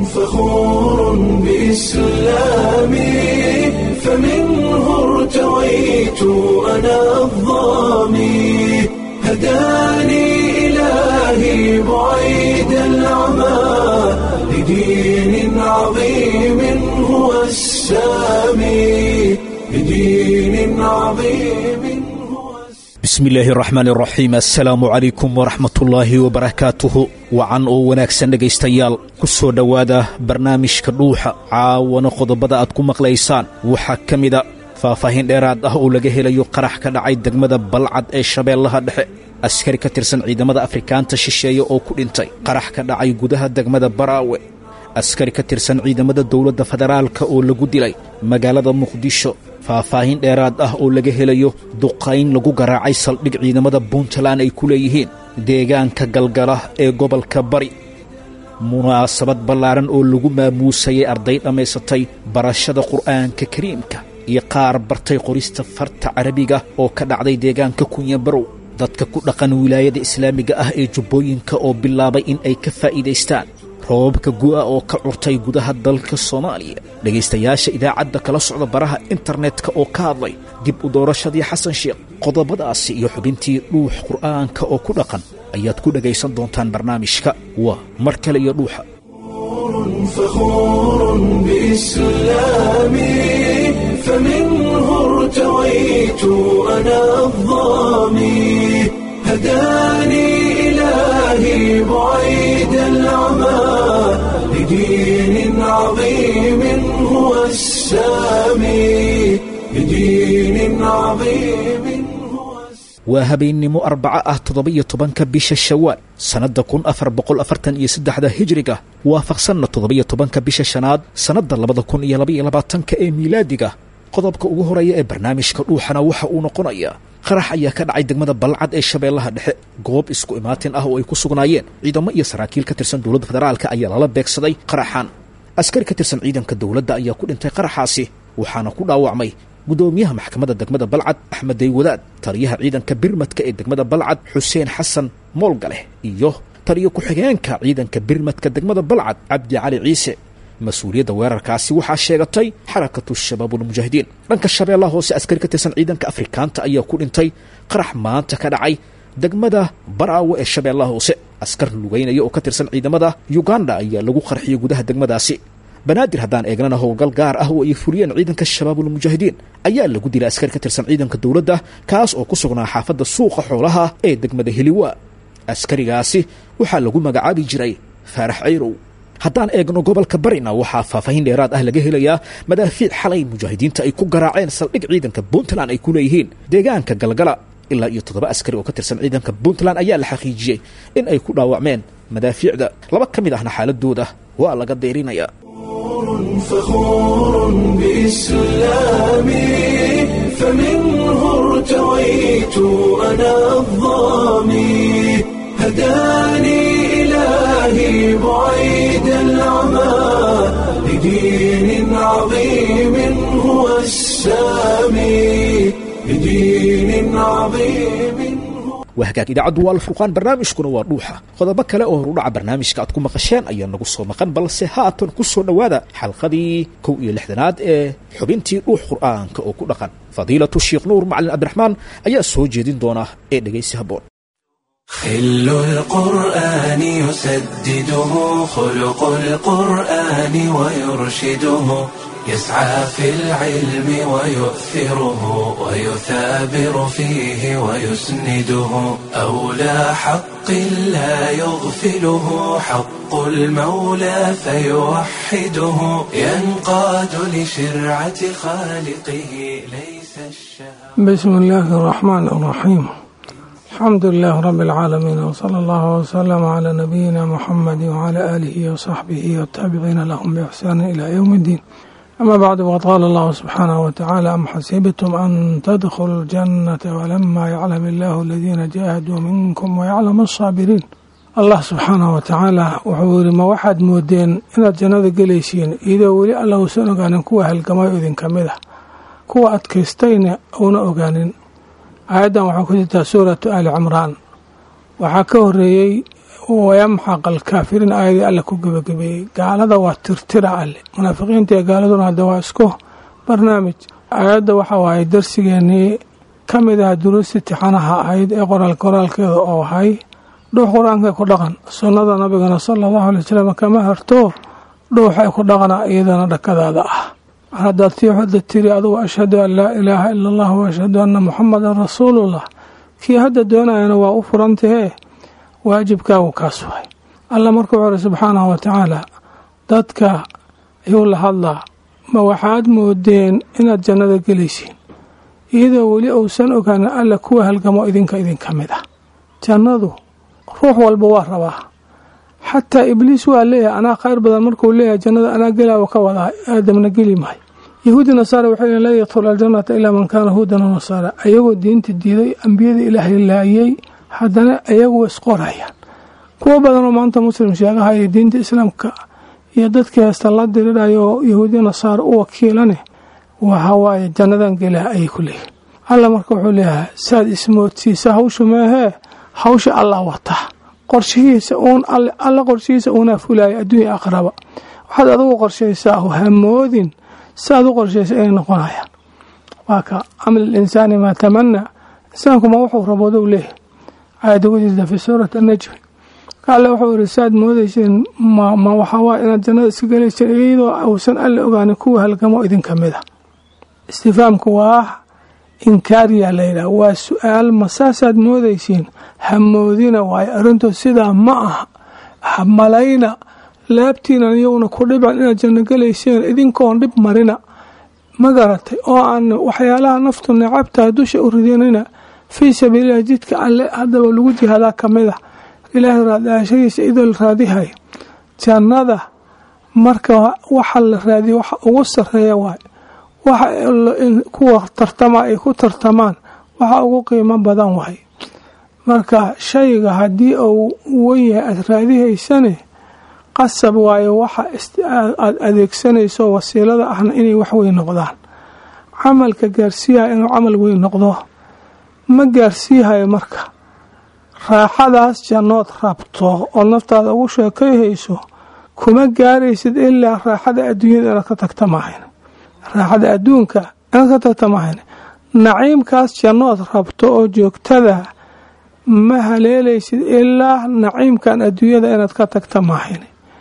فخور بإسلامي فمنه ارتويت أنا الظامي هداني إلهي بعيد العمى لدين عظيم هو السامي لدين عظيم هو السامي bismi illaahi araxmaan araxiim assalaamu calaykum waraxmatullaahi wabarakaatuhu wacan oo wanaagsan dhegaystayaal ku soo dhowaada barnaamijka dhuuxa caawana qodobada aad ku maqlaysaan waxaa ka mida faahfaahin dheeraad ah oo laga helayo qarax ka dhacay degmada balcad ee shabeellaha dhexe askari ka tirsan ciidamada afrikaanta shisheeye oo ku dhintay qarax ka dhacay gudaha degmada baraawe askari ka tirsan ciidamada dowladda federaalka oo lagu dilay magaalada muqdisho faahfaahin dheeraad ah oo laga helayo duqayn lagu garaacay saldhig ciidamada puntland ay ku leeyihiin deegaanka galgala ee gobolka bari munaasabad ballaaran oo lagu maamuusayay arday dhammaysatay barashada qur'aanka kariimka iyo qaar bartay qorista farta carabiga oo ka dhacday deegaanka kunyabarow dadka ku dhaqan wilaayada islaamiga ah ee jubbooyinka oo bilaabay in ay ka faa'iidaystaan roobabka gu'a oo ka curtay gudaha dalka soomaaliya dhegaystayaasha idaacadda kala socda baraha internetka oo ka hadlay dib u doorashadii xasan sheekh qodobadaasi iyo xubintii dhuux qur'aanka oo ku dhaqan ayaad ku dhegaysan doontaan barnaamijka waa mar kale iyo dhuuxa فخور بإسلامي فمنه ارتويت أنا الظامي هداني إلهي بعيد العمى لدين عظيم هو السامي لدين عظيم هو السامي waa habeennimo arbaco ah toddoba-iyo tobanka bisha shawaal sannadda kun afar boqol afartan iyo saddexda hijriga waafaqsanna toddoba-iyo tobanka bisha shanaad sannadda labada kun iyo labaiyo labaatanka ee miilaadiga qodobka ugu horeeya ee barnaamijka dhuuxana waxa uu noqonayaa qarax ayaa ka dhacay degmada balcad ee shabeellaha dhexe goob isku imaatin ah oo ay ku sugnaayeen ciidamo iyo saraakiil ka tirsan dowladda federaalka ayaa lala beegsaday qaraxan askari ka tirsan ciidanka dowladda ayaa ku dhintay qaraxaasi waxaana ku dhaawacmay guddoomiyaha maxkamadda degmada balcad axmed daywadaad taliyaha ciidanka birmadka ee degmada balcad xuseen xasan moolgaleh iyo taliyo ku-xigeenka ciidanka birmadka degmada balcad cabdi cali ciise mas-uuliyadda weerarkaasi waxaa sheegatay xarakatu shabaabulmujaahidiin dhanka shabeellaha hoose askari ka tirsan ciidanka afrikaanta ayaa ku dhintay qarax maanta ka dhacay degmada baraawe ee shabeellaha hoose askar lugeynaya oo ka tirsan ciidamada yuganda ayaa lagu qarxiyey gudaha degmadaasi banaadir haddaan eegnana howlgal gaar ah oo ay fuliyeen ciidanka shabaabulmujaahidiin ayaa lagu dilay askari ka tirsan ciidanka dowladda kaas oo ku sugnaa xaafadda suuqa xoolaha ee degmada heliwa askarigaasi waxaa lagu magacaabi jiray faarax cayrow haddaan eegno gobolka barina waxaa faahfaahin dheeraad ah laga helayaa madaafiic xalay mujaahidiinta ay ku garaaceen saldhig ciidanka puntland ay ku leeyihiin deegaanka galgala ilaa iyo toddoba askari oo ka tirsan ciidanka puntland ayaa la xaqiijiyey in ay ku dhaawacmeen madaafiicda laba ka mid ahna xaaladooda waa laga deyrinayaa فخور بإسلامي فمنه ارتويت أنا الظامي هداني إلهي بعيد العمى لدين عظيم هو السامي لدين عظيم هو waa hagaag idaacaddu waa alfurqaan barnaamijkuna waa dhuuxa qodobo kale oo horudhaca barnaamijka aad ku maqasheen ayaa nagu soo maqan balse haatan ku soo dhowaada xalqadii kow iyo lixdanaad ee xubintii dhuux qur'aanka oo ku dhaqan fadiilatu sheekh nuur macalin cabdiraxmaan ayaa soo jeedin doona ee dhegaysi habboon خل القرآن يسدده خلق القرآن ويرشده يسعى في العلم ويؤثره ويثابر فيه ويسنده أولى حق لا يغفله حق المولى فيوحده ينقاد لشرعة خالقه ليس الشهوة بسم الله الرحمن الرحيم الحمد لله رب العالمين وصلى الله وسلم على نبينا محمد وعلى آله وصحبه والتابعين لهم بإحسان إلى يوم الدين أما بعد وقال الله سبحانه وتعالى أم حسبتم أن تدخلوا الجنة ولما يعلم الله الذين جاهدوا منكم ويعلم الصابرين allah subxaanah wa tacaala wuxuu yidhi ma waxaad moodeen inaad jannada gelaysiin iyadoo weli alla uusan ogaanin kuwa halgamayo idinka mid ah kuwa adkaystayna uuna ogaanin aayaddan waxaa ku jirtaa suuratu ali cimraan waxaa ka horeeyey wayamxaq alkaafiriin aayadii alle ku gebagabeeyey gaalada waa tirtira alle munaafiqiinta iyo gaaladuna hadda waa isku barnaamij aayadda waxa waaye darsigeenii ka mid ah duruusti tixanaha ahayd ee qoraal qoraalkeeda oo ahay dhuux qur-aanka ku dhaqan sunnada nabigana sala allahu alay wasalam kama harto dhuuxa ku dhaqana iyadana dhakadaada ah haddaad tii hadda tiri adugu ashhadu an laa ilaaha ila allah wa ashhadu anna muxamadan rasuulullah kii hadda doonayana waa u furantahee waajibkaagu kaas waay alla markuu xore subxaanahu wa tacaala dadka ayuu la hadlaa ma waxaad moodeen inaad jannada gelaysiin iyadoo weli uusan ogaanin alla kuwa halgamo idinka idinka mid ah jannadu ruux walba waa rabaa xataa ibliis waa leeyahay anaa khayr badan markuu leeyahay jannada anaa gelaawa ka wadaa aadamna geli mahay yahuudi nasaara waxay leeyiin laa yadkhulu aljannata ilaa man kaana huudan wa nasaara ayagoo diinta diiday ambiyada ilaahay laayay haddana ayagu isqorayaan kuwo badanoo maanta muslim sheegahaya diinta islaamka iyo dadkii heesta la diridhayo oo yahuudiya nasaara u wakiilane waxawaaye jannadan gelaa ayay ku leeyihin alla marka wuxuu leeyahay saad ismoodsiisa hawsha meehee hawsha allah wataa qorshihiisa uun alla qorshihiisa uunaa fulaaya adduunya aqraba waxaad adigu qorshaysaa hamoodin saaad u qorshaysa inay noqonayaan waa ka caml linsaani maa tamanaa insaankuma wuxuu raboodow leeyahay aayadda ku jirta fi suurati annajmi ka alle wuxuu yidhi saaad moodayseen ma waxawaa inaad jannada iska gelayseen iyadoo uusan alle ogaanin kuwa halgamo idinka mid a istifaamku waa inkaariyaa layidhaha waa su-aal ma saasaad moodaysiin hamoodina waayo arrintood sidaa ma aha hamalayna laabtiinan iyowna ku dhiban inaad janno gelayseen idinkoon dhib marina ma garatay oo aan waxyaalaha naftu necabtaa dusha u ridinina fii sabiililah jidka alle haddaba lagu jihaadaa ka mid ah ilaahay raadaashadiisa idoo la raadihay jannada marka waxa la raadiya waxa ugu sareeya waay waxa kuwa tartama ay ku tartamaan waxa ugu qiimo badan waay marka shayga haddii uu wan yahay aada raadihaysane qasab waayo waxa aada adeegsanayso wasiilada ahna inay wax weyn noqdaan camalka gaarsiiyaha inuu camal weyn noqdo ma gaarsiihayo marka raaxadaas jannood rabto oo naftaada ugu sheekayhayso kuma gaaraysid ilaa raaxada adduunyada inaad ka tagta maahayn raaxada adduunka inaad ka tagta maahayn naciimkaas jannood rabto oo joogtada ma haleelaysid ilaa naciimkan adduunyada inaad ka tagta maahayn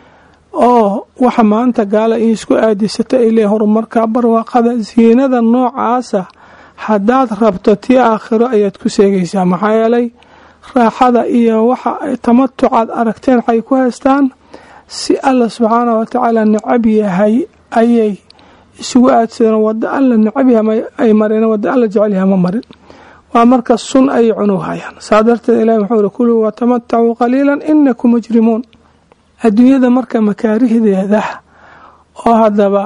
oo waxa maanta gaala in isku aadisata ay leeyihin horumarka barwaaqada siinada noocaasa haddaad rabto tii aakhiro ayaad ku seegaysaa maxaa yeelay raaxada iyo waxa tamatucaad aragteen waxay ku haystaan si alla subxaanahu watacaala necab yahay ayay isugu aadsadeen wada alla necab yahay ay mareen wada alla jecel yahay ma marin waa marka sun ayay cunughayaan saa darteed ilahi wuxuu iri kuluu watamatacuu qaliilan inakum mujrimuun adduunyada marka makaarihdeeda oo haddaba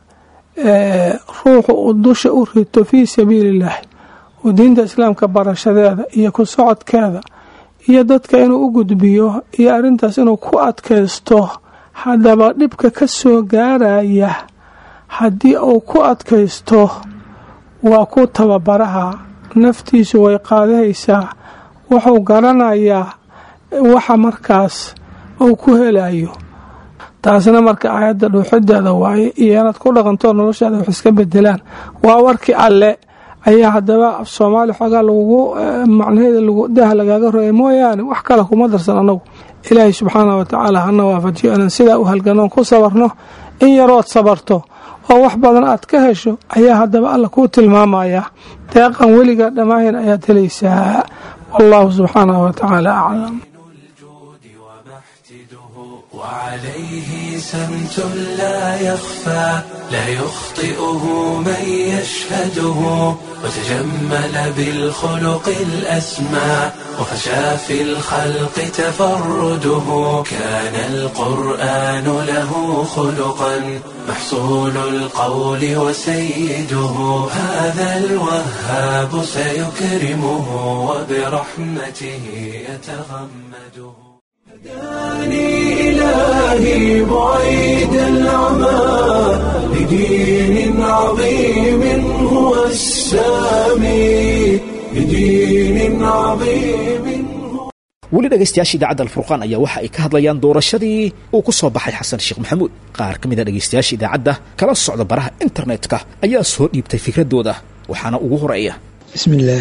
ruuxu uu dusha u rito fii sabiilillaahi oo diinta islaamka barashadeeda iyo ku socodkeeda iyo dadka inuu u gudbiyo iyo arrintaas inuu ku adkaysto haddaba dhibka ka soo gaaraya haddii uu ku adkaysto waa ku tababaraha naftiisu way qaadahaysaa wuxuu garanayaa waxa markaas uu ku helayo taasna marka aayadda dhuuxideeda waaye iyo inaad ku dhaqantoo noloshaada wax iska bedelaan waa warkii alle ayaa haddaba af soomaali xoogaa lagugu macnaheeda dah lagaaga roya mooyaane wax kale kuma darsan annagu ilaahay subxaanah watacaala hana waafajiyo inaan sidaa u halganoon ku sabarno in yarood sabarto oo wax badan aad ka hesho ayaa haddaba alla kuu tilmaamaya deeqan weligaa dhammaahin ayaad helaysaa wallahu subxaanahu watacaala aclam وعليه سمت لا يخفى لا يخطئه من يشهده وتجمل بالخلق الأسمى وفشى في الخلق تفرده كان القرآن له خلقا محصول القول وسيده هذا الوهاب سيكرمه وبرحمته يتغمده هداني إلهي بعيد العمى لدين عظيم هو السامي لدين عظيم weli dhegaystayaasha idaacadda alfurqaan ayaa waxa ay ka hadlayaan doorashadii uu ku soo baxay xasan sheekh maxamuud qaar ka mid a dhegaystayaasha idaacadda kala socda baraha internetka ayaa soo dhiibtay fikradooda waxaana ugu horeeya bismillaah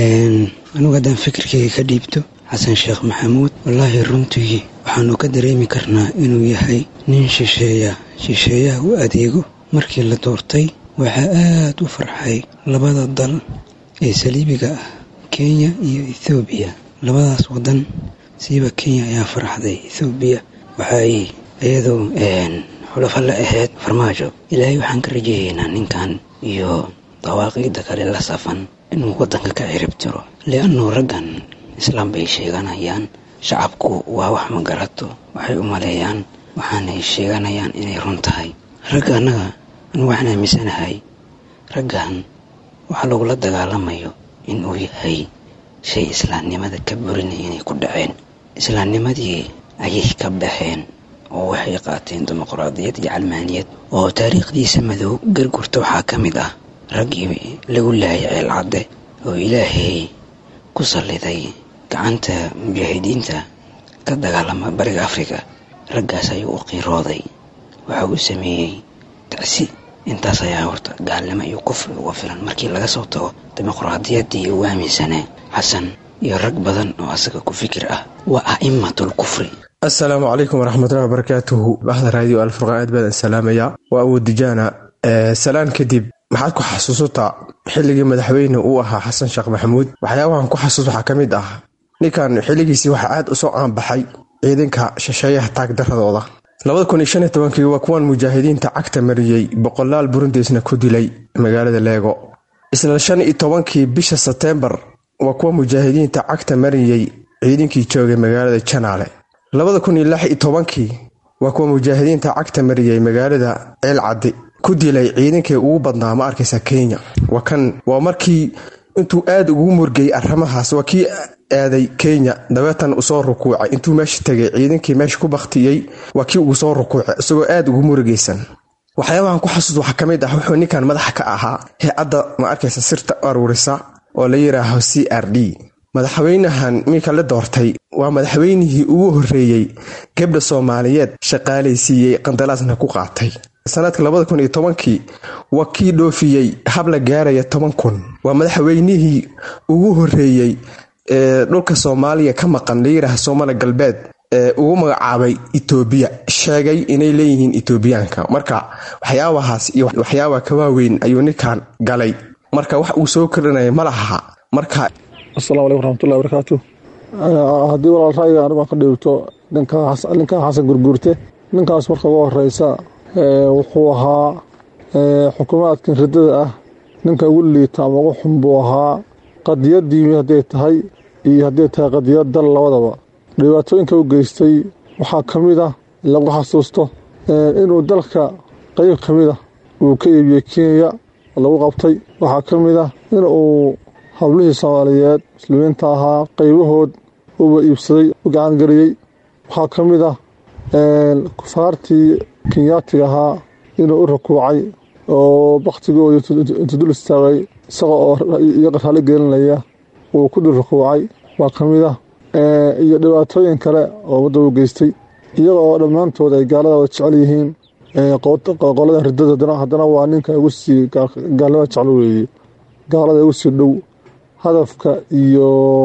anugu haddaan fikirkayga ka dhiibto xasan sheekh maxamuud wallaahi runtii waxaanu ka dareemi karnaa inuu yahay nin shisheeya shisheeyaha u adeego markii la doortay waxaa aad u farxay labada dal ee saliibiga ah kenya iyo ethoobiya labadaas wadan siiba kenya ayaa farxday ethoobiya waxaay iyadoo xulafo la ahayd farmaajo ilaahay waxaan ka rajayaynaa ninkan iyo dawaaqiida kale la safan inuu waddanka ka cirib tiro liannuu raggan islaam bay sheeganayaan shacabku waa wax ma garato waxay u maleeyaan waxaanay sheeganayaan inay run tahay ragga annaga anu waxaan aaminsanahay raggan waxa lagula dagaalamayo inuu yahay shay islaamnimada ka burinaya inay ku dhaceen islaamnimadii ayay ka baxeen oo waxay qaateen dimuqraadiyad iyo calmaaniyad oo taariikhdiisa madow gargurta waxaa ka mid ah raggii lagu laayay ceelcadde oo ilaahay ku salliday gacanta mujaahidiinta ka dagaalama bariga afrika raggaas ayuu u qiirooday waxa uu sameeyey tacsi intaas ayaa horta gaalnimo iyo kufri uga filan markii laga soo tago dimuqraadiyaddii ugu aaminsanaa xasan iyo rag badan oo asaga ku fikir ah waa a'immatul kufri assalaamu calaykum waraxmatullahi wabarakaatuhu baxda raadiyo alfurqaan aad baan salaamaya waa awoodijaana salaan kadib maxaad ku xasuusataa xilligii madaxweyne uu ahaa xasan sheekh maxamuud waxyaabahan ku xasuus waxaa ka mid ah ninkan xilligiisii waxaa aad usoo aanbaxay ciidanka shisheeyaha taagdaradooda labada kun iyo shan iyo tobankii waa kuwan mujaahidiinta cagta mariyey boqolaal burundiisna ku dilay magaalada leego isla shan iyo tobankii bisha seteembar waa kuwa mujaahidiinta cagta mariyey ciidankii joogay magaalada janaale labada kun iyo lix iyo tobankii waa kuwa mujaahidiinta cagta mariyey magaalada ceelcaddi ku dilay ciidankii ugu badnaa ma arkaysa kenya waa kan waa markii intuu aad ugu murgayay arrimahaas waa kii aaday kenya dabeetan usoo rukuucay intuu meesha tegay ciidankii meesha ku baktiyey waa kii ugu soo rukuucay isagoo aad ugu murugaysan waxyaabahan ku xasuus waxaa ka mid ah wuxuu ninkan madaxa ka ahaa hay-adda ma arkaysa sirta aruurisa oo la yidhaaho c r d madaxweynahan minka la doortay waa madaxweynihii ugu horreeyey gabdha soomaaliyeed shaqaalaysiiyey qandalaasna ku qaatay sanadka labada kun iyo tobankii waa kii dhoofiyey habla gaaraya toban kun waa madaxweynihii ugu horreeyey ee dhulka soomaaliya ka maqan layidhaah soomali galbeed ee ugu magacaabay etoobiya sheegay inay leeyihiin etoobiyaanka marka waxyaabahaas iyo waxyaaba ka waaweyn ayuu ninkan galay marka wax uu soo kordhinaya ma laha marka asalamu aleykum raxmatullahi barakaatu haddii walaal ra'yiga anigu aan ka dhiibto ninkan xasan gurguurte ninkaas marka ugu horeysa wuxuu ahaa xukuumaadkan riddada ah ninka ugu liita ama ugu xun buu ahaa qadiyadiimi hadday tahay iyo hadday tahay qadiyad dal labadaba dhibaatooyinka u geystay waxaa ka mid ah lagu xasuusto inuu dalka qeyb ka mid ah uu ka iibiyey kenya lagu qabtay waxaa ka mid ah inuu hablihii soomaaliyeed muslimiinta ahaa qeybahood uba iibsaday u gacangeliyey waxaa ka mid ah kufaartii kenyaatiga ahaa inuu u rakuucay oo baktigooda intu dul istaagay isaga oo iyaga raali gelinaya uu ku dul rakuucay waa ka mid ah iyo dhibaatooyin kale oo ummadda u geystay iyaga oo dhammaantood ay gaalada wada jecel yihiin qolada ridada haddana waa ninka ugu sii gaalnimada jecel weeye gaalada ugu sii dhow hadafka iyo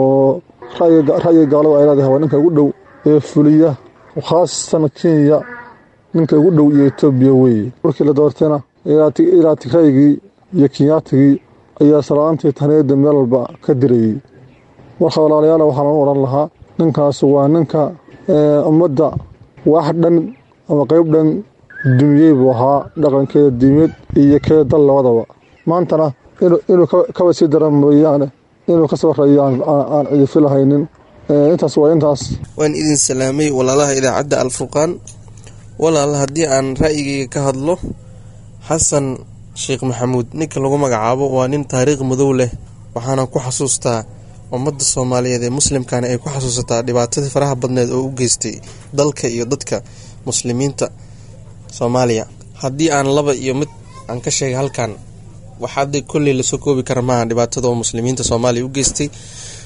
ra'yiga gaalada ay leedahay waa ninka ugu dhow ee fuliya khaasatan kenya ninka ugu dhow iyo etoobiya weeye markii la doortayna ilaa tigraygii iyo kenyaatigii ayaa salaantii taniyada meel walba ka dirayey marka walaalayaal waxaan u odhan lahaa ninkaas waa ninka ummadda wax dhan ama qeyb dhan dumiyey buu ahaa dhaqankeeda diimeed iyo keeda dal labadaba maantana inuu kaba sii dara mooyaane inuu ka sabareeyo aan cidifi lahaynin intaas waa intaas waan idin salaamay walaalaha idaacadda alfurqaan walaal haddii aan ra'yigayga ka hadlo xasan sheekh maxamuud ninka lagu magacaabo waa nin taariikh madow leh waxaana ku xasuustaa ummadda soomaaliyeed ee muslimkana ay ku xasuusataa dhibaatadii faraha badneed oo u geystay dalka iyo dadka muslimiinta soomaaliya haddii aan laba iyo mid aan ka sheegay halkan waxaada kolley lasoo koobi kara maaha dhibaatada oo muslimiinta soomaaliya u geystay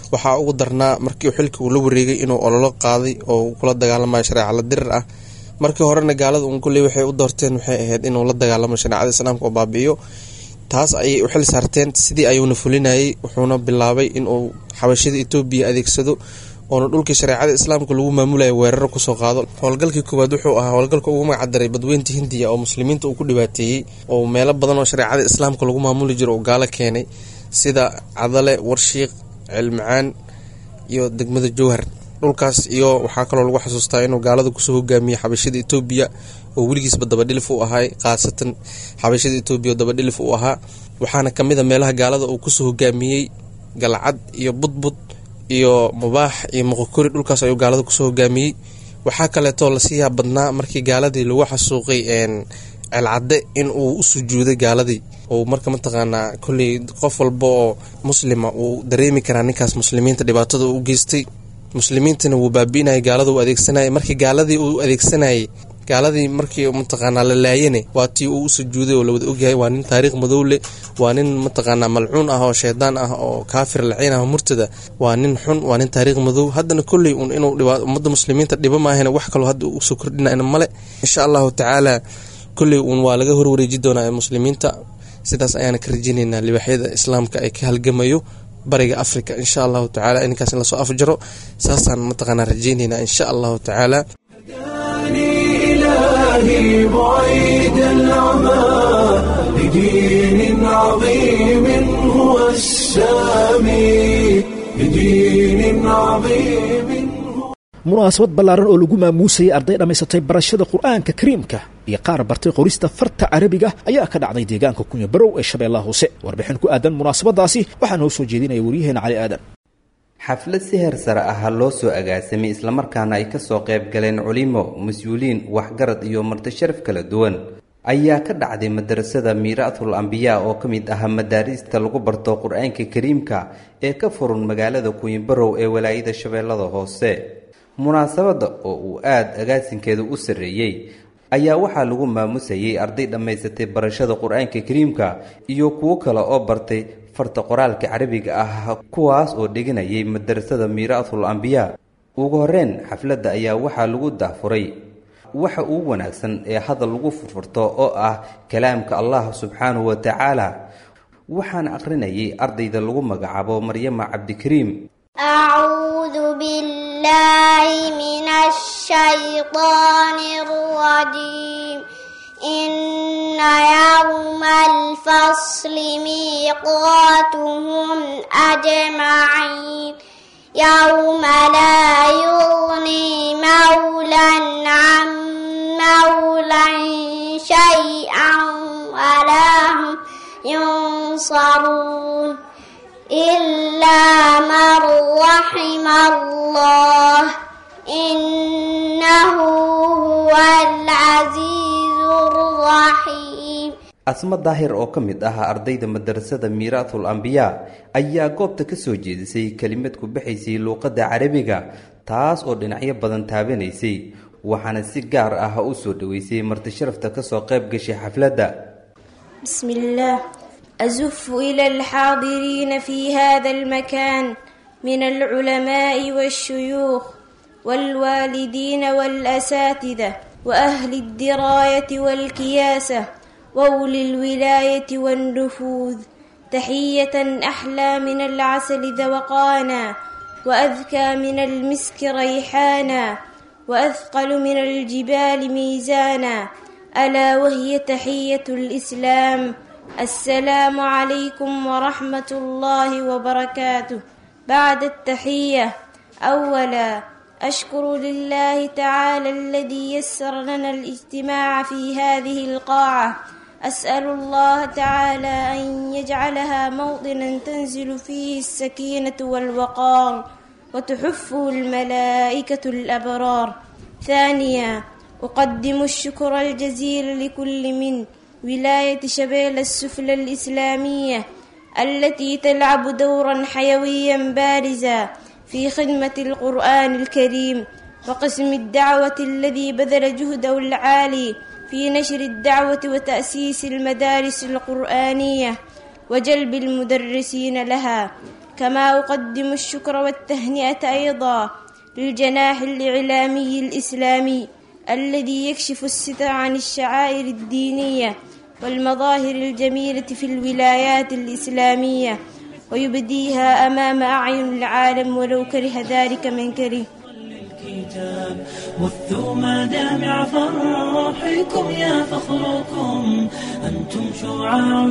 waxaa ugu darnaa markii xilka uu la wareegay inuu ololo qaaday oo kula dagaalamayo shareeca la dirir ah markii horena gaalada uun kulley waxay u doorteen waxay ahayd inuu la dagaalamo shareecada islaamka oo baabi'iyo taas ayay u xil saarteen sidii ayuuna fulinayay wuxuuna bilaabay inuu xabashada etoobiya adeegsado oona dhulkii shareecada islaamka lagu maamulaya weeraro kusoo qaado howlgalkii koowaad wuxuu ahaa howlgalka ugu magacdaray badweynta hindiya oo muslimiinta uu ku dhibaateeyey oo meelo badan oo shareecada islaamka lagu maamuli jiro uu gaalo keenay sida cadale warshiiq ceelmacaan iyo degmada jowhar dhulkaas iyo waxaa kaloo lagu xasuustaa inuu gaalada kusoo hogaamiyey xabashada etoobiya oo weligiisba dabadhilif u ahay khaasatan xabashada etoobiya oo dabadhilif u ahaa waxaana kamid a meelaha gaalada uu kusoo hogaamiyey galcad iyo budbud iyo mubaax iyo moqokori dhulkaas ayuu gaalada kusoo hogaamiyey waxaa kaleetoo lasii yaab badnaa markii gaaladii lagu xasuuqay ceelcadde in uu u sujuuday gaaladii oo marka mataqaanaa kolley qof walba oo muslima uu dareemi karaa ninkaas muslimiinta dhibaatada u geystay muslimiintana wuu baabi'inayay gaalada uu adeegsanayay markii gaaladii uu adeegsanayay gaaladii markii mataqaanaa la laayane waa tii uu u sujuuday oo lawada ogyahay waa nin taariikh madow leh waa nin mataqaanaa malcuun ah oo shaydaan ah oo kaafir laciin ah murtada waa nin xun waa nin taariikh madow haddana kolley un inuu ummadda muslimiinta dhibo maahana wax kaloo hadda usoo kordhinayna male insha allahu tacaala kolley uun waa laga horwareeji doonaa ee muslimiinta sidaas ayaana ka rajeyneynaa libaaxyada islaamka ay ka halgamayo bariga africa insha allahu tacala ininkaas in lasoo afjaro saasaan mataqaanaa rajeyneynaa insha allahu tacaala إلهي بعيد العمى لدين عظيم هو السامي لدين عظيم munaasabad ballaaran oo lagu maamuusayay arday dhammaysatay barashada qur'aanka kariimka iyo qaar bartay qorista farta carabiga ayaa ka dhacday deegaanka kunya barow ee shabeellaha hoose warbixin ku aadan munaasabadaasi waxaa noo soo jeedinaya waryaheena cali aadan xaflad si heer sare ah loo soo agaasamay islamarkaana ay kasoo qayb galeen culimo mas-uuliin waxgarad iyo martisharaf kala duwan ayaa ka dhacday madarasada miiraatul ambiyaa oo ka mid ah madaariista lagu barto qur-aanka kariimka ee ka furun magaalada kuyibarow ee walaayada shabeellada hoose munaasabadda oo uu aada agaasinkeeda u sarreeyey ayaa waxaa lagu maamusayay arday dhammaysatay barashada qur-aanka kariimka iyo kuwo kale oo bartay farta qoraalka carabiga ah kuwaas oo dhiganayay madarasada miiraatul ambiyaa ugu horreyn xafladda ayaa waxaa lagu dahfuray waxa ugu wanaagsan ee hadal lagu furfurto oo ah kalaamka allah subxaanahu wa tacaala waxaana akhrinayay ardayda lagu magacaabo maryama cabdikariim أعوذ بالله من الشيطان الرجيم إن يوم الفصل ميقاتهم أجمعين يوم لا يغني مولا عن مولا شيئا ولا هم ينصرون إلا من رحم الله إنه هو العزيز الرحيم asmo daahir oo ka mid ah ardayda madarasada miiraatul ambiyaa ayaa goobta ka soo jeedisay kelimad ku baxaysay luuqadda carabiga taas oo dhinacyo badan taabanaysay waxaana si gaar ah u soo dhoweysay martisharafta kasoo qayb gashay xafladda بسم الله أزف إلى الحاضرين في هذا المكان من العلماء والشيوخ والوالدين والأساتذة وأهل الدراية والكياسة وأولي الولاية والنفوذ تحية أحلى من العسل ذوقانا وأذكى من المسك ريحانا وأثقل من الجبال ميزانا ألا وهي تحية الإسلام السلام عليكم ورحمة الله وبركاته بعد التحية أولا أشكر لله تعالى الذي يسر لنا الاجتماع في هذه القاعة أسأل الله تعالى أن يجعلها موطنا تنزل فيه السكينة والوقار وتحفه الملائكة الأبرار ثانيا أقدم الشكر الجزيل لكل من ولاية شبيل السفلى الإسلامية التي تلعب دورا حيويا بارزا في خدمة القرآن الكريم وقسم الدعوة الذي بذل جهده العالي في نشر الدعوة وتأسيس المدارس القرآنية وجلب المدرسين لها كما أقدم الشكر والتهنئة أيضا للجناح الإعلامي الإسلامي الذي يكشف الستر عن الشعائر الدينية والمظاهر الجميلة في الولايات الإسلامية ويبديها أمام أعين العالم ولو كره ذلك من كره الكتاب بثوا مدامع فرحكم يا فخركم أنتم شعاع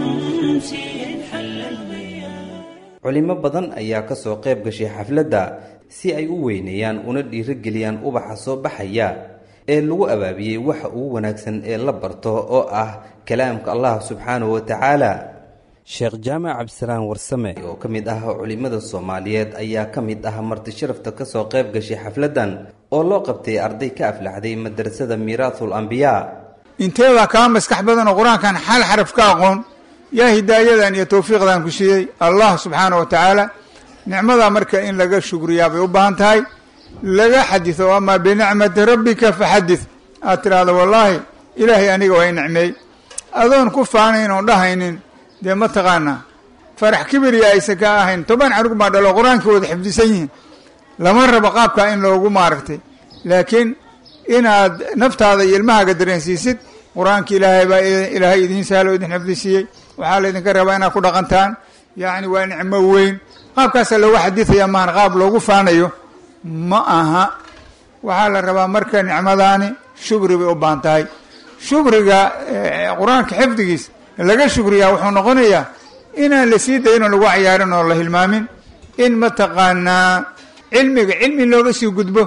الشمس إن حل الغياب culimo badan ayaa ka soo qayb gashay xafladda si ay u weyneeyaan una dhiirigeliyaan ubaxa soo baxaya ee lagu abaabiyey waxa ugu wanaagsan ee la barto oo ah kalaamka allah subxaanahu wa tacaala sheekh jaamac cabdisalaan warsame oo ka mid ah culimmada soomaaliyeed ayaa ka mid ah marti sharafta ka soo qayb gashay xafladdan oo loo qabtay arday ka aflaxday madrasada miiraathul ambiyaa inteebaa kaa maskax badanoo qur-aankan xal xaraf ka aqoon yaa hidaayadan iyo tawfiiqdan ku siiyey allah subxaana wa tacaala nicmadaa marka in laga shukriyaa bay u baahan tahay laga xadido amaa binicmati rabbika faxadid aad tidhaahdo wallaahi ilaahay aniga waa i nicmeey adoon ku faanayn oon dhahaynin dee mataqaanaa farax kibiriya aysan ka ahayn toban canug baa dhalo qur-aankii wada xifdisan yihiin lama rabo qaabkaa in loogu maaragtay laakiin inaad naftaada iyo ilmahaaga dareensiisid qur-aanka ilaahay baa ilaahay idiin sahlo idin xifdisiiyey waxaa laydinka rabaa inaad ku dhaqantaan yacni waa nicmo weyn qaabkaasaa loogu xadidaya maahan qaab loogu faanayo ma aha waxaa la rabaa marka nicmadaani shukri bay u baahan tahay shukriga qur-aanka xifdigiis laga shukriyaa wuxuu noqonayaa inaan la sii dayin oo lagu cayaarin oo la hilmaamin in mataqaanaa cilmiga cilmi looga sii gudbo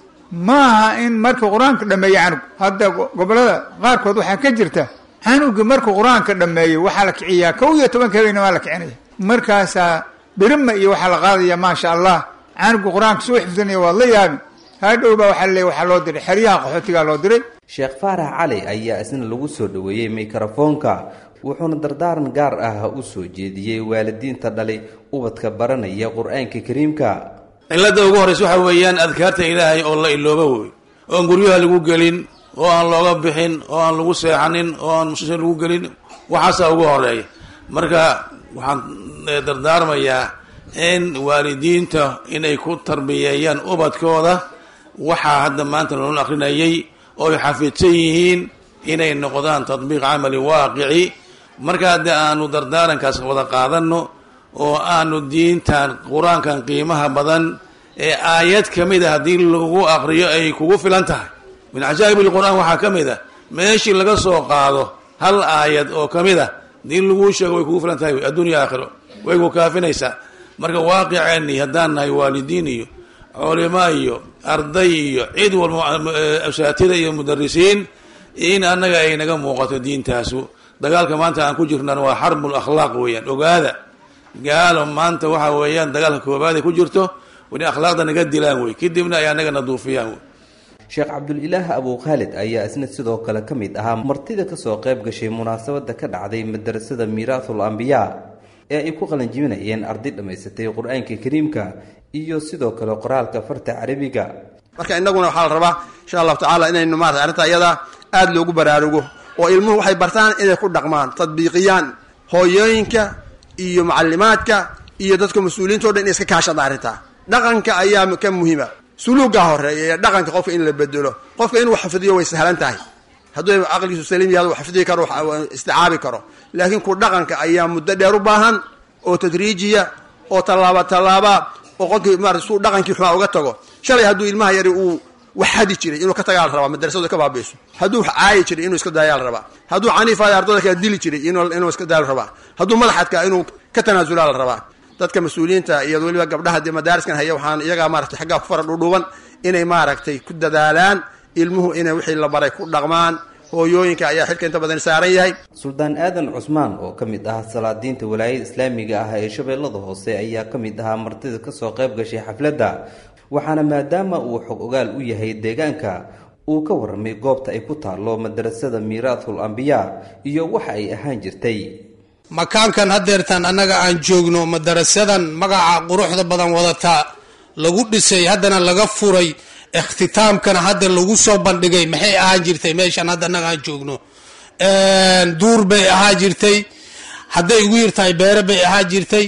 ma aha in marka qur-aanka dhameeyo canug hadda gobolada qaarkood waxaa ka jirta canugi markuu qur-aanka dhameeyo waxaa la kiciyaa kow iyo tobanka habeenna waa la kicinaya markaasaa birima iyo waxaa la qaadaya maasha allah canugu qur-aanka soo xifdinaya waad la yaabin hadhow baa waxaa laleeya waxaa loo diray xeryaha qaxootigaa loo diray sheekh faarax cali ayaa isna lagu soo dhoweeyey mikrofoonka wuxuuna dardaaran gaar ah u soo jeediyey waalidiinta dhalay ubadka baranaya qur-aanka kariimka cilladda ugu horraysa waxaa weeyaan adkaarta ilaahay oo la ilooba wey oon guryaha lagu gelin oo aan looga bixin oo aan lagu seexanin oo aan musqusha lagu gelin waxaasaa ugu horeeya marka waxaan dardaarmayaa in waalidiinta inay ku tarbiyeeyaan ubadkooda waxaa hadda maanta loola akrinayay oo ay xafidsan yihiin inay noqdaan tadbiiq camali waaqici markaa de aanu dardaarankaas wada qaadano oo aanu diintan qur-aankan qiimaha badan ee aayad ka mid a haddii lagu aqriyo ay kugu filan tahay min cajaa'ib ilqur-aan waxaa ka mid a meeshii laga soo qaado hal aayad oo ka mid a haddii laguu sheego way kugu filan tahay adduunya aakhiro way ku kaafinaysaa marka waaqiceenni haddaan nahay waalidiin iyo culimo iyo arday iyo cid walba asaatida iyo mudarisiin in annaga ay naga muuqato diintaasu dagaalka maanta aan ku jirnan waa xarbul akhlaaq weeyaan ogaada gaalo maanta waxa weeyaan dagaalka koobaad ay ku jirto wani akhlaaqda naga dilaan wey kadibna ay annaga naduufiyaan wey sheekh cabdulilaah abu khaalid ayaa isna sidoo kale ka mid ahaa martida kasoo qayb gashay munaasabada ka dhacday madrasada miiraathul ambiyaa ee ay ku qalanjibinayeen arday dhammaysatay qur-aanka kariimka iyo sidoo kale qoraalka farta carabiga marka innaguna waxaa la rabaa insha allahu tacaala inaynu maarata arrinta iyada aada loogu baraarugo oo ilmuhu waxay bartaan inay ku dhaqmaan tadbiiqiyaan hooyooyinka iyo macalimaadka iyo dadka mas-uuliyiinta o dhan inay iska kaashada arrintaa dhaqanka ayaa ka muhiima suluuga horeeya ee dhaqanka qofka in la bedelo qofka inuu xafidiyo way sahlan tahay hadduu aqligiisu saliim yahay xafidi karo isticaabi karo laakiin ku dhaqanka ayaa muddo dheer u baahan oo tadriijiya oo tallaaba tallaaba oo qofkii maarata suu dhaqankii xumaa uga tago shalay hadduu ilmaha yari uu wax hadi jiray inuu ka tagaa la rabaa madrasadu ka baabiiso hadduu wax caayi jiray inuu iska daayaa la rabaa hadduu caniifayo ardada kala dili jiray inuu iska daaya la rabaa hadduu madaxadka inuu ka tanaasulaa la rabaa dadka mas-uuliyiinta iyo weliba gabdhaha dee madaariskan haya waxaan iyagaa maratay xaggaa ku fara dhudhuuban inay maaragtay ku dadaalaan ilmuhu inay wixii la baray ku dhaqmaan hooyooyinka ayaa xilka inta badan saaran yahay suldaan aadan cusmaan oo ka mid ah salaadiinta walaayada islaamiga ah ee shabeellada hoose ayaa ka mid ahaa martida kasoo qayb gashay xafladda waxaana maadaama uu xog ogaal u yahay deegaanka uu ka warramay goobta ay ku taallo madrasada miiraathul ambiyaa iyo waxa ay ahaan jirtay makaankan haddeertaan annaga aan joogno madarasadan magaca quruxda badan wadataa lagu dhisay haddana laga furay ikhtitaamkana hadda lagu soo bandhigay maxay ahaan jirtay meeshaan hadda annaga aan joogno duur bay ahaa jirtay hadday ugu yirtahay beere bay ahaa jirtay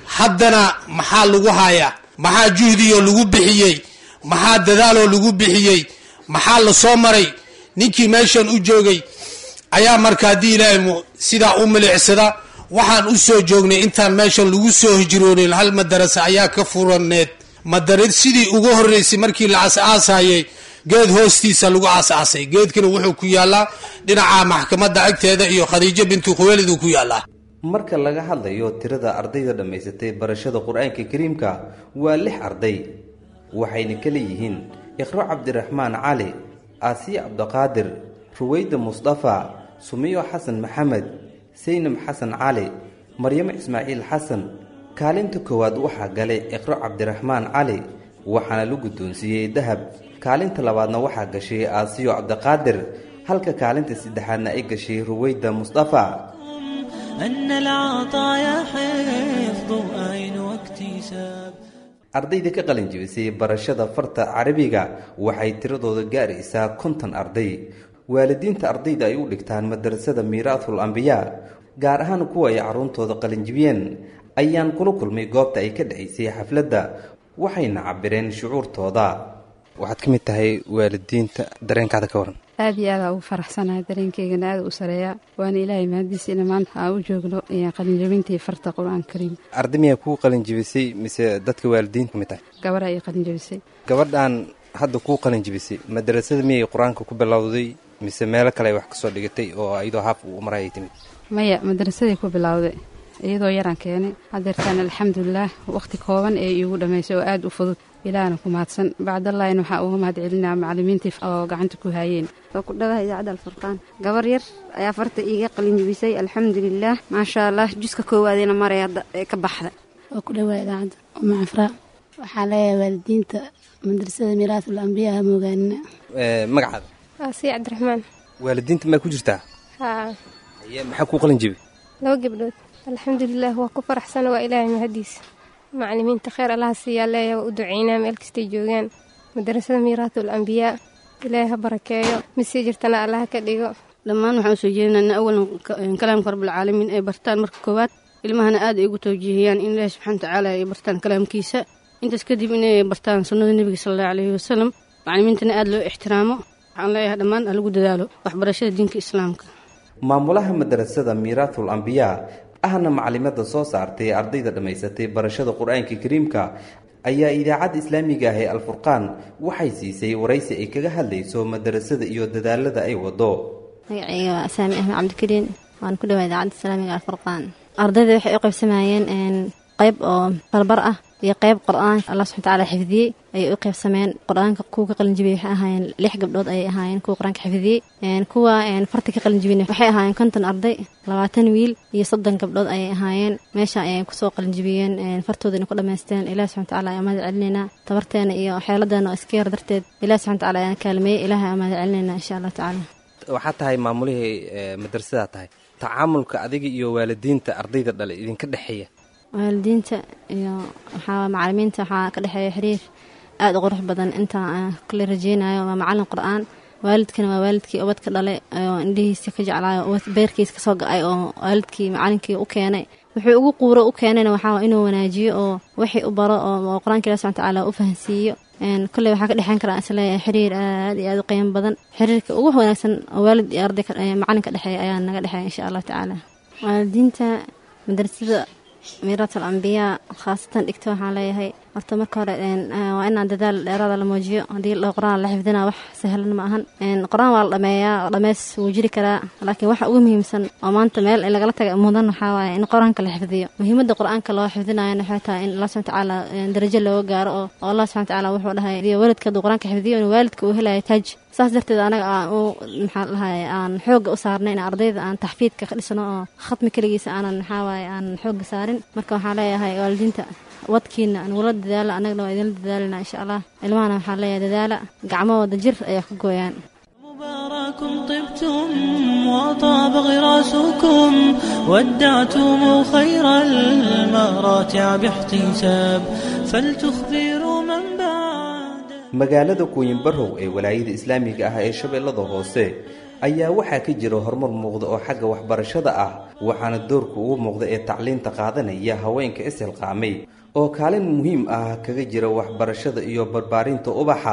haddana maxaa lagu hayaa maxaa juhdiyo lagu bixiyey maxaa dadaaloo lagu bixiyey maxaa la soo maray ninkii meeshan u joogay ayaa marka haddii ilaahay mu sidaa u milicsada waxaan u soo joognay intaan meeshan lagu soo hijroonin hal madarasa ayaa ka furaneed madarid sidii ugu horreysay markii la as-aasayay geed hoostiisa lagu as-aasay geedkana wuxuu ku yaalaa dhinaca maxkamadda agteeda iyo khadiijo bintu khuweelid uu ku yaalaa marka laga hadlayo tirada ardayda dhammaysatay barashada qur-aanka kariimka waa lix arday waxayna kala yihiin iqro cabdiraxmaan cali aasiya cabdiqaadir ruweyda mustafa sumiyo xasan maxamed saynab xasan cali maryamo ismaaciil xasan kaalinta koowaad waxaa galay iqro cabdiraxmaan cali waxaana la guddoonsiiyey dahab kaalinta labaadna waxaa gashay aasiyo cabdiqaadir halka kaalinta saddexaadna ay gashay ruweyda mustafa أن العطايا حفظ أين واكتساب ardayda ka qalin jibisay barashada farta carabiga waxay tiradooda gaaraysaa konton arday waalidiinta ardayda ay u dhigtaan madarasada miiraathul ambiyaa gaar ahaan kuwa ay carruurtooda qalinjibiyeen ayaan kula kulmay goobta ay ka dhacaysay xafladda waxayna cabireen shucuurtooda waxaad ka mid tahay waalidiinta dareenkaada ka waran aad iyo aada ugu faraxsanahay dareenkeygana aada u sareeyaa waana ilaahay mahadiisa ina maanta aan u joogno qalinjabintii farta qur-aanka kariim arday miyaa kuu qalin jibisay mise dadka waalidiinta ka mid tahay gabadha ay qalinjabisay gabadhan hadda kuu qalin jibisay madarasada miyay qur-aanka ku bilowday mise meelo kale ay wax kasoo dhigatay oo iyadoo haaf uu maray ay timid maya madrasaday ku bilowday iyadoo yaraan keenay hadeertaan alxamdulilaah waqti kooban ee iigu dhammaysay oo aada u fudud ilaahna ku mahadsan bacdallahina waxaa uga mahad celinaa macallimiintii oo gacanta ku haayeen waa ku dhadaha idaacadda alfurqaan gabar yar ayaa farta iiga qalinjibisay alxamdulilaah maasha allah juska koowaadina maray hadda ee ka baxda waa ku dhawaa idaacadda umacafraa waxaa leeyahay waalidiinta madrasada miiraatul ambiya ha moogaanina magacaada aasiya cabdiraxmaan waalidiinta maa ku jirtaa haa aye maxaa kuu qalin jibi laba gabdhood alxamdulilah waa ku faraxsana waa ilaahay mahadiisa macallimiinta kheyr allaha siiyaa leeyahay waa u duceynaa meel kastay joogaan madarasada miiraatul ambiyaa ilaahay ha barakeeyo mid sii jirtana allaha ka dhigo dhammaan waxaan usoo jeedinaa awalan kalaamka rabbilcaalamiin ay bartaan marka koowaad ilmahana aad ay ugu tawjiihiyaan in ilaahi subxana watacaala ay bartaan kalaamkiisa intaas kadib inay bartaan sunnada nebiga sala allahu calayhi wasalam macallimiintana aada loo ixtiraamo waxaan leeyahay dhammaan ha lagu dadaalo waxbarashada diinka islaamka maamulaha madarasada miiraathul ambiyaa ahna macalimada soo saartay ardayda dhammaysatay barashada qur-aanka kariimka ayaa idaacadda islaamiga ah ee alfurqaan waxay siisay waraysi ay kaga hadlayso madarasada iyo dadaalada ay wado magacayga waa asaami axmed cabdikariin waan ku dhawaa idaacadda islaamiga alfurqaan ardayda waxay u qaybsamayeen qayb oo barbar ah iyo qayb qur-aan allah subxana watacaala xifdiyey ayay u qaybsameen qur-aanka kuwa ka qalinjibiyey waxay ahaayeen lix gabdhood ayay ahaayeen kuwa qur-aanka xifdiyey kuwa farta ka qalinjibiyna waxay ahaayeen konton arday labaatan wiil iyo soddon gabdhood ayay ahaayeen meesha ayay kusoo qalinjibiyeen fartoodana ku dhammaysteen ilahi subxana watacaala ayaan mahad celinaynaa tabarteena iyo xeeladeena oo iska yar darteed ilahi subxana watacaala ayaan kaalmeeyey ilahi ayaan mahad celinaynaa insha allah tacaala waxaa tahay maamulihii madrasadaa tahay tacaamulka adiga iyo waalidiinta ardayda dhale idinka dhexeeya waalidiinta iyo waxaa macalimiinta waxaa ka dhexeeya xiriir aada u qurux badan inta kale rajeynayo waa macalin qur-aan waalidkana waa waalidkii ubadka dhalay oo indhihiisa ka jeclaayo beerkiisa kasoo ga-ay oo waalidkii macalinkii u keenay wuxuu ugu quuro u keenayna waxaa inuu wanaajiyo oo wixii u baro oo qur-aanka ilahi subxana watacaala u fahansiiyo kolley waxaa ka dhexeyn karaa isleeyahay xiriir aad iyo aad u qiimo badan xiriirka ugu wanaagsan oo waalid iyo arday macalinka dhexeeya ayaa naga dhexeeya insha allah tacaala waalidiinta madrasada miiraatul ambiyaa khaasatan dhigta waxaan leeyahay horta marka hore waa inaan dadaal dheeraada la muujiyo haddii qur-aan la xifdina wax sahlan ma ahan qur-aan waa la dhameeyaa dhameys wuu jiri karaa laakiin waxa ugu muhiimsan oo maanta meel in lagala taga mudan waxaa waaye in qur-aanka la xifdiyo muhiimadda qur-aanka loo xifdinayana waxay tahay in allah subxana watacaala darajo looga gaaro oo oo allah subxana watacaala wuxuu dhahay waalidka hadduu qur-aanka xifdiyo in waalidka uu helayo taaj saas darteed anaga aan u maxaa dhahay aan xoogga u saarnay in ardayda aan taxfiidka ka dhisno oo khatmi keligiisa aanan maxaa waaye aan xoogga saarin marka waxaan leeyahay waalidiinta wadkiina nagula dadaala annagana waa idinla dadaalina insha allah ilmahana waxaan leeyahay dadaala gacmo wada jir ayaa ku gooyaan مبارك طبتم وطاب غراسكم ودعتم خير المراتع باحتساب فلتخبروا من بعد magaalada kuuyin barrow ee walaayada islaamiga ah ee shabeellada hoose ayaa waxaa ka jira horumar muuqda oo xagga waxbarashada ah waxaana doorka ugu muuqda ee tacliinta qaadanaya haweenka ishilqaamay oo kaalin muhiim ah kaga jira waxbarashada iyo barbaarinta ubaxa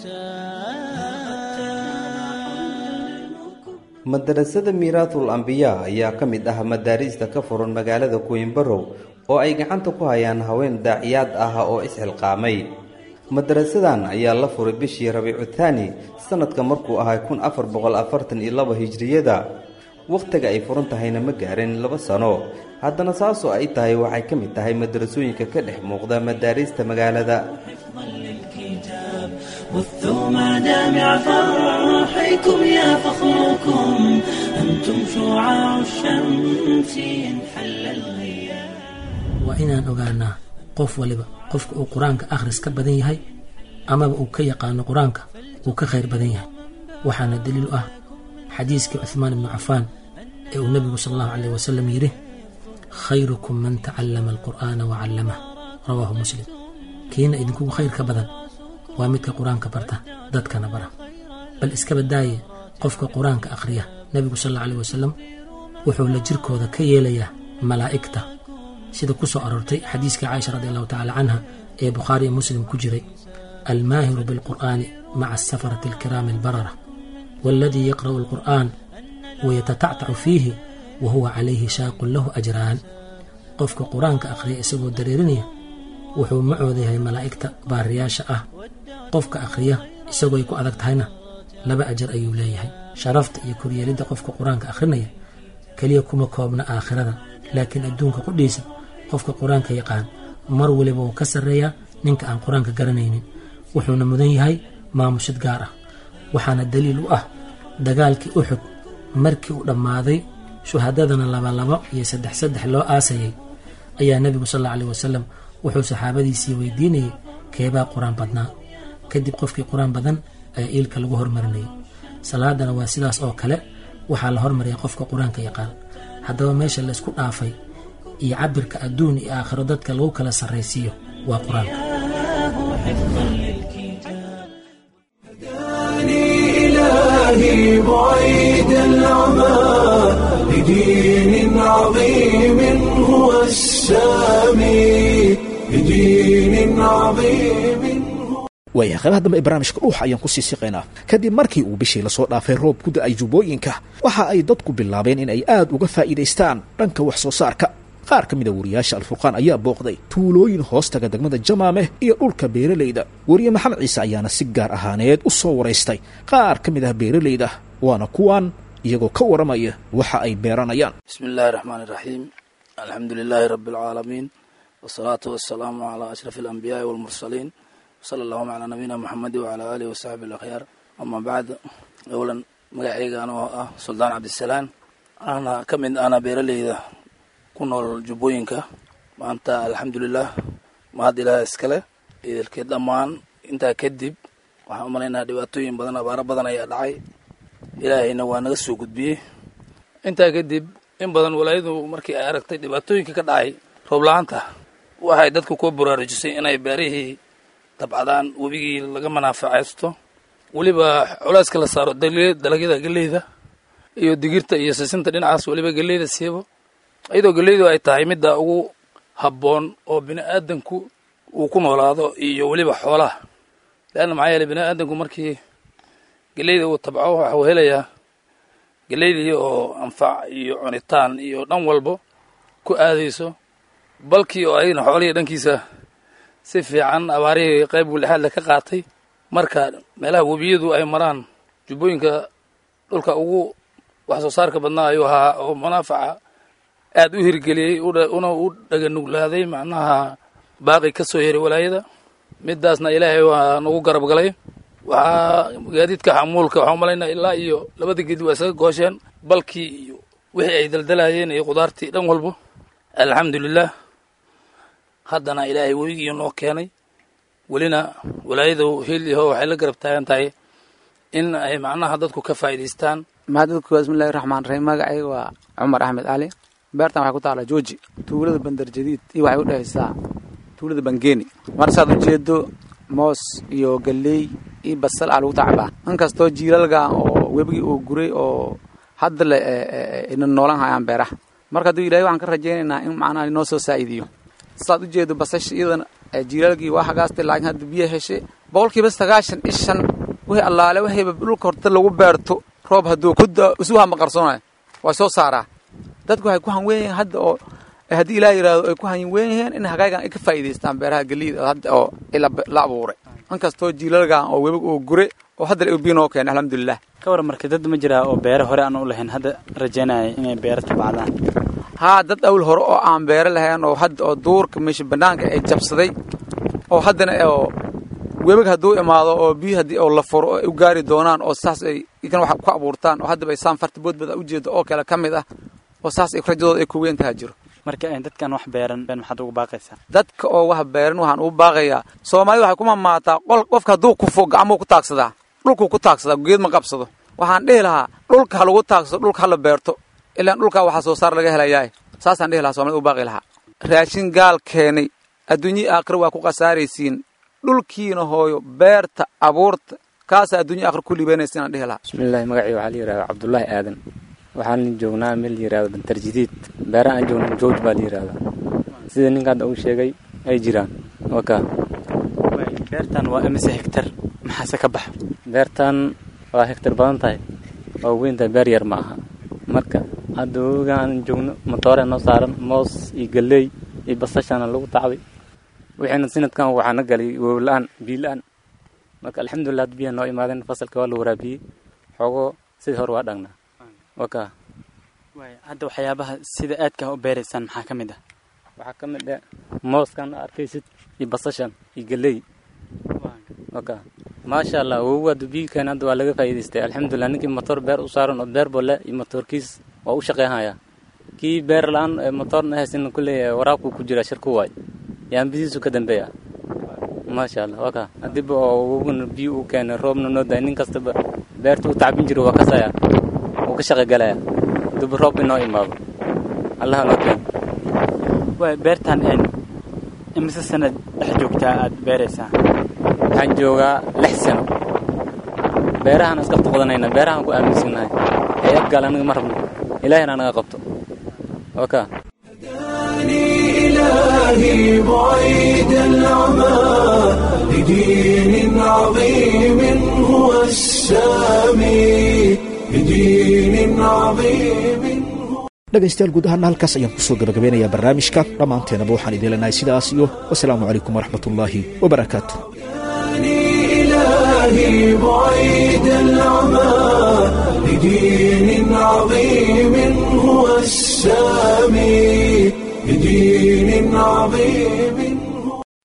madarasada miiraatul ambiyaa ayaa ka mid ah madaariista ka furan magaalada kuwinbarow oo ay gacanta ku hayaan haween daaciyaad ah oo isxilqaamay madarasadan ayaa la furay bishii rabiicu thaani sanadka markuu ahay kun afar boqol afartan iyo laba hijriyada wakhtiga ay furan tahayna ma gaarin laba sano haddana saasoo ay tahay waxay ka mid tahay madarasooyinka ka dhex muuqda madaariista magaalada بثوا مدامع فرحكم يا فخركم أنتم شعاع الشمس انحل الغياب waa inaan ogaanaa qof waliba qofka uu qur-aanka akhris ka badan yahay amaba uu ka yaqaano qur-aanka uu ka khayr badan yahay waxaana daliil u ah xadiiskii cuhmaan ibnu cafaan ee uu nebigu sal allahu caleyh wasalam yidhi khayrukum man tacallama alqur'aana wa callamah rawaahu muslim kiina idinkugu khayr ka badan waa midka qur-aanka barta dadkana bara bal iska badaaye qofka qur-aanka akhriya nebigu sal alla aleyh wasalam wuxuu la jirkooda ka yeelayaa malaa'igta sida ku soo aroortay xadiiskii caaisha radi allahu tacala canha ee bukhaari iyo muslim ku jiray almaahiru bilqur'aani maca asafarati alkiraami albarara waaladii yaqra'u alqur'aan wayatatactacu fiihi wa huwa calayhi shaaqun lahu ajraan qofka qur-aanka akhriya isagoo dareerinaya wuxuu macooda yahay malaa'igta baariyaasha ah qofka akhriya isagoo ay ku adag tahayna laba ajar ayuu leeyahay sharafta iyo koryeelidda qofka qur-aanka akhrinaya keliya kuma koobna aakhirada laakiin adduunka qudhiisa qofka qur-aanka yaqaan mar waliba wuu ka sarreeyaa ninka aan qur-aanka garanaynin wuxuuna mudan yahay maamushid gaar ah waxaana daliil u ah dagaalkii uxud markii uu dhammaaday shuhadadana labalabo iyo saddex saddex loo aasayay ayaa nebigu sal alla aleh wasalam wuxuu saxaabadiisii weydiinayay keebaa qur-aan badnaa kadib qofkii qur-aan badan ayaa iilka lagu hormarinayay salaadana waa sidaas oo kale waxaa la hormariyay qofka qur-aanka yaqaan haddaba meesha laysku dhaafay iyo cabirka adduun iyo aakhiro dadka lagu kala sarraysiiyo waa qur-aanka إلهي بعيد العمى لدين عظيم هو السامي لدين عظيم waayahay qaybaha dambe ee barnaamijka dhuuxa ayaan kusii siqaynaa kadib markii uu bishii lasoo dhaafay roob ku da-ay jubbooyinka waxa ay dadku bilaabeen in ay aad uga faa'iidaystaan dhanka wax soo saarka qaar ka mida wariyaasha alfurqaan ayaa booqday tuulooyin hoostaga degmada jamaameh iyo dhulka beeralayda weriye maxamed ciise ayaana si gaar ahaaneed u soo waraystay qaar ka mid ah beeralayda waana kuwan iyagoo ka waramaya waxa ay beeranayaan bismi illaahi raxmaan iraxiim alxamdu lilaahi rabbi alcaalamiin wasalaatu wasalaamu calaa ashraf alambiyaai walmursaliin wsala allahuma calaa nabiyina moxamedi wacalaa aalihi wasaxbi alakyaar amaa bacd owlan magacaygan oo ah suldaan cabdisalaan ana ka mid ana beeraleyda ku nool jubbooyinka maanta alxamdulilah mahad ilaah iskale idilkeed dhammaan intaa kadib waxaan u malaynaha dhibaatooyin badan abaaro badan ayaa dhacay ilaahayna waa naga soo gudbiyey intaa kadib in badan walaayadu markii ay aragtay dhibaatooyinka ka dhacay roob la-aanta waxay dadku ku baraarujisay inay beerihii dabcadaan webigii laga manaafacaysto weliba culeyska la saaro dalagyada geleyda iyo digirta iyo sisinta dhinacaas weliba geleyda siibo iyadoo geleydu ay tahay midda ugu habboon oo bini aadanku uu ku noolaado iyo weliba xoolaha leanna maxaa yeeley bini aadanku markii geleyda uu tabco waxa uu helayaa geleydii oo anfac iyo cunitaan iyo dhan walbo ku aadayso balkii oo ayna xoolihii dhankiisa si fiican abaarihii qayb wulixaadle ka qaatay marka meelaha webiyadu ay maraan jubbooyinka dhulka ugu wax soo saarka badnaa ayuu ahaa oo munaafaca aad u hirgeliyey una u dhaganuglaaday macnaha baaqi ka soo yeray walaayada midaasna ilaahay waa nagu garab galay waxaa gaadiidka xamuulka waxaa umalaynaa ilaa iyo labada geedi waa isaga goosheen balkii iyo wixii ay daldalayeen iyo khudaartii dhan walbo alxamdulilah haddana ilaahay webigii noo keenay welina walaayadu hil yaho waxay la garab taagan tahay in ay macnaha dadku ka faa'iidaystaan mahadadku bismillahi raxmaan raxiim magacayga waa cumar axmed cali beertan waxay ku taallaa jooji tuulada bandar jadiid iyo waxay u dhehaysaa tuulada bangeeni mar saad ujeedo moos iyo galley iyo basal aa lagu tacbaa inkastoo jiilalka oo webigii oo guray oo hadda le ina noolan hayaan beeraha marka hadduu ilahay waxaan ka rajaynaynaa in macnaha inoo soo saa'idiyo sidaad ujeedo basasha iyadana jilaalgii waa hagaastay laakiin hadda biyo heshay boqolkiiba sagaashan ishan wixii allaale waxayba dhulka horta lagu beerto roob hadduu ku isuha maqarsoonayo waa soo saaraa dadku waxay ku hanweyn yihiin hadda oo haddii ilaah yidhaahdo ay ku hanweyn yihiin in hagaygan ay ka faa'iidaystaan beeraha geliida hadda oo la abuuray inkastoo jiilalgan oo webig oo gure oo hadda la biyo noo keenay alxamdulilah ka waran marka dad ma jiraa oo beere hore aan u lahayn hadda rajaynaya inay beero tabcadaan haa dad awl hore oo aan beero lahayn oo hadda oo duurka meesha banaanka ay jabsaday oo haddana oo webig hadduu imaado oo biyo haddii oo la furo oo ay u gaari doonaan oo saas ay ikan wax ku abuurtaan oo haddaba ay saan farta boodbada ujeeda oo kale ka mid ah oo saas ay rajadooda ay ku weyn taha jiro marka dadkan wax beeran maxaad ugu baaqaysaa dadka oo wax beeran waxaan ugu baaqayaa soomaalida waxay ku mamaataa qol qofka hadduu kufo gacmuu ku taagsadaa dhulkuu ku taagsadaa geed ma qabsado waxaan dhihi lahaa dhulka ha lagu taagsado dhulka hala beerto ilaan dhulkaa waxaa soo saar laga helayaa saasaan dhihi lahaa somalida ugu baaqi lahaa raashin gaal keenay adduunyii aakhira waa ku khasaaraysiin dhulkiina hooyo beerta abuurta kaasa adduunya aakhira ku liibanaysa inaan dhihi lahaa bismillahi magacii waxaa la yidhahdaa cabdullaahi aadan waxaan joognaa meel la yidhahdo bantarjidiid beeraha aan joogno jooj baa la yidhahdaa sida ninka hadda uu sheegay ay jiraan waka beertan waa imise hektar maxaase ka baxa beertan waa hektar badan tahay waa weyn tahay beer yar ma aha marka hadda wowiga aan joogno matoore noo saaran moos iyo galley iyo basashana lagu tacday wixiina sanadkan waxaana galay wowla-aan biyo la-aan marka alxamdulilah had biyaha noo imaadeen fasalka waa la waraabiyey xoogoo sidii hore waa dhagnaa waka hadda waxyaabaha sida aadka u beeraysaan maxaa ka mid ah waxaa ka mid ah mooskan arkaysid iyo basashan iyo galley waka maasha allah wowi hadda biilkan hadda waa laga faa'iidaystay alxamdulilah ninkii motor beer u saaran oo beer bole iyo motorkiis waa u shaqeynhayaa kii beer la-aan motorna haysan kulley waraabku ku jira shirku waay yaambisiisu ka dambeeya maasha allah waka hadiiba oo woguna biyo u keenay roobna noo daay nin kastaba beerta u tacbin jiro waa kasaya wuu ka shaqegalaya hadiiba roob inoo imaado allaha noo keeno waay beertan imise sanad dhex joogtaa aad beeraysaa waxaan joogaa lix sano beerahaan iskafta qodanayna beerahaan ku aaminsannahay hay-ad gaal aniga ma rabno ilaahina anaga qabto waka إلهي بعيد العمى لدين عظيم هو السامي لدين عظيم dhegaystayaal guud ahaana halkaas ayaan kusoo gabagabeynayaa barnaamijka dhammaanteenaba waxaan idin leenahay sidaas iyo wasalaamu calaykum waraxmatullaahi wabarakaatu إلهي بعيد العمى لدين عظيم هو السامي لدين عظيم